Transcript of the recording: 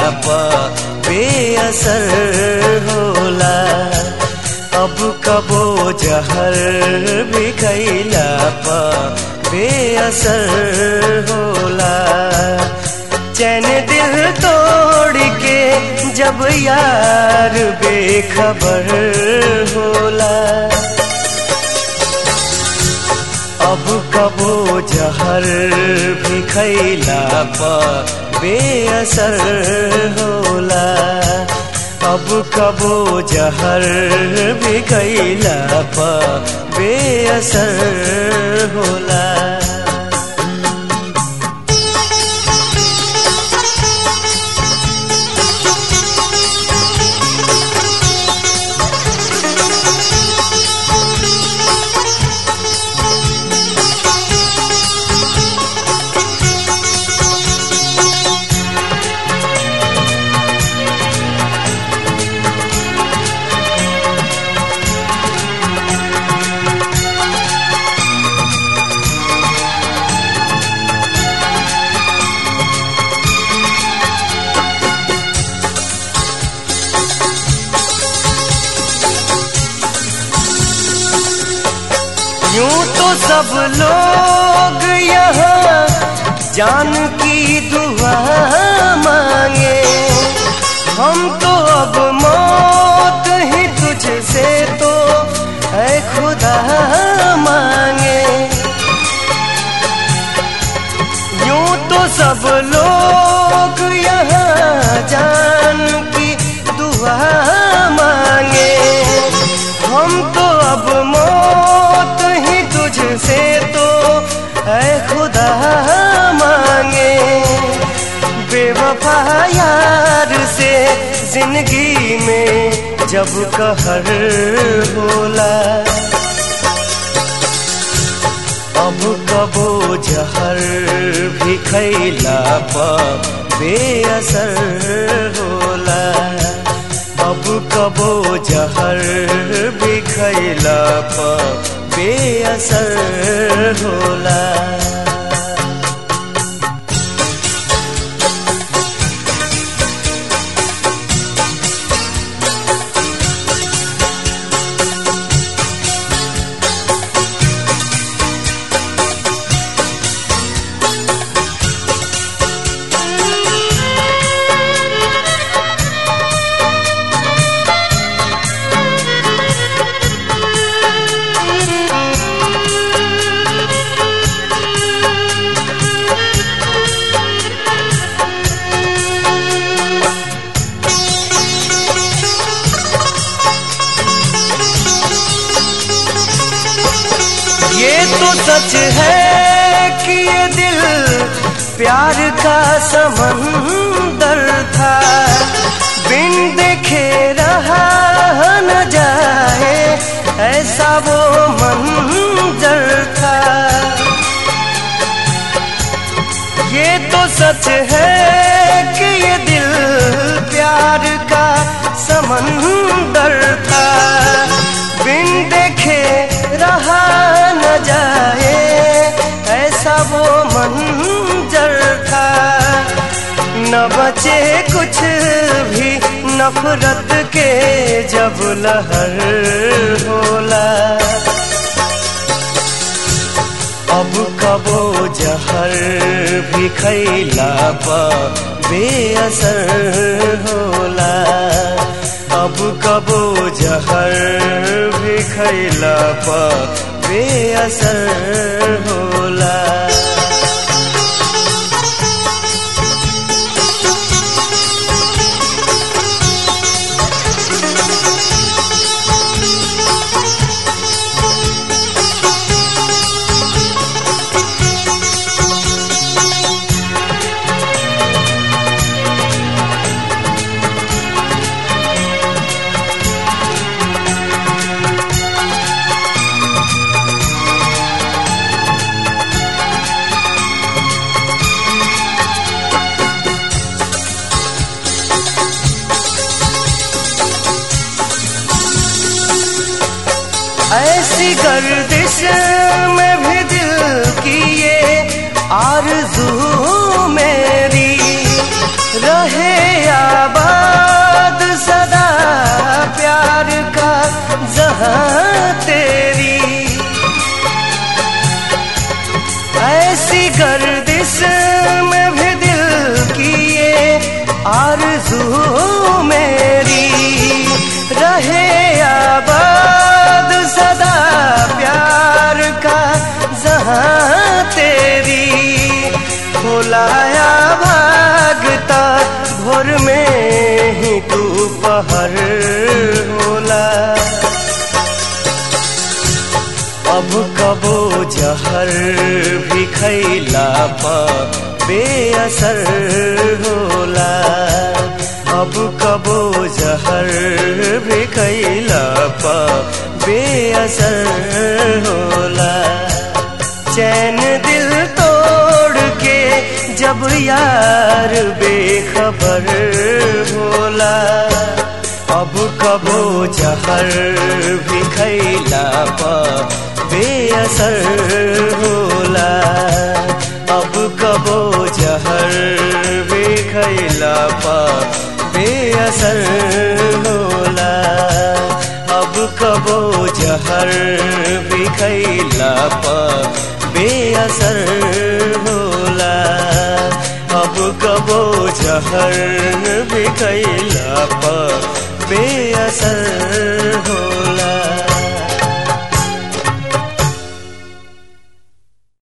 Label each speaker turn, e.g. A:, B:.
A: प बेअसर होला अब कबो जहर भी खैला प बेअसर होला चैन दिल तोड़ के जब यार बेखबर होला अब कबो जहर भी खैला प बेअसर होला अब कबो जहर भी खैला प बेअसर होला यूं तो सब लोग यहाँ जान की दुआ मांगे हम तो अब मौत ही तुझसे तो है खुदा मांगे यूं तो सब लोग यहाँ जान की दुआ मांगे हम तो अब मौत ही तुझसे तो है खुदा मांगे बेवफा यार से जिंदगी में जब कहर होला अब कबो जहर भी खैला प बेअसर होला अब कबो जहर भी खैला प बेअसर होला ये तो सच है कि ये दिल प्यार का समंदर था बिन देखे रहा न जाए ऐसा वो मंजर था ये तो सच है कि ये दिल प्यार का समंदर था बिन देखे रहा न जाए ऐसा वो मंजर था न बचे कुछ भी नफरत के जब लहर होला अब कबो जहर भी खैला प बेअसर होला अब कबो जहर भी खैला प बेअसर होला ऐसी गर्दिश में भी दिल की ये आरज़ू मेरी रहे आबाद सदा प्यार का जहां तेरी ऐसी गर्दिश में भी दिल की ये आरज़ू मेरी रहे आबाद सदा प्यार का जहां तेरी खोलाया भागता भोर में ही तू पहर होला अब कबो जहर भी खैला पा बेअसर होला अब कबो जहर भी खैला पा बेअसर होला चैन दिल तोड़ के जब यार बेखबर होला अब कबो जहर भी खैला पा बेअसर होला अब कबो जहर भी खैला पा बेअसर होला अब कबो जहर भी खैला पा बेअसर होला अब कबो जहर भी खैला पा बेअसर हो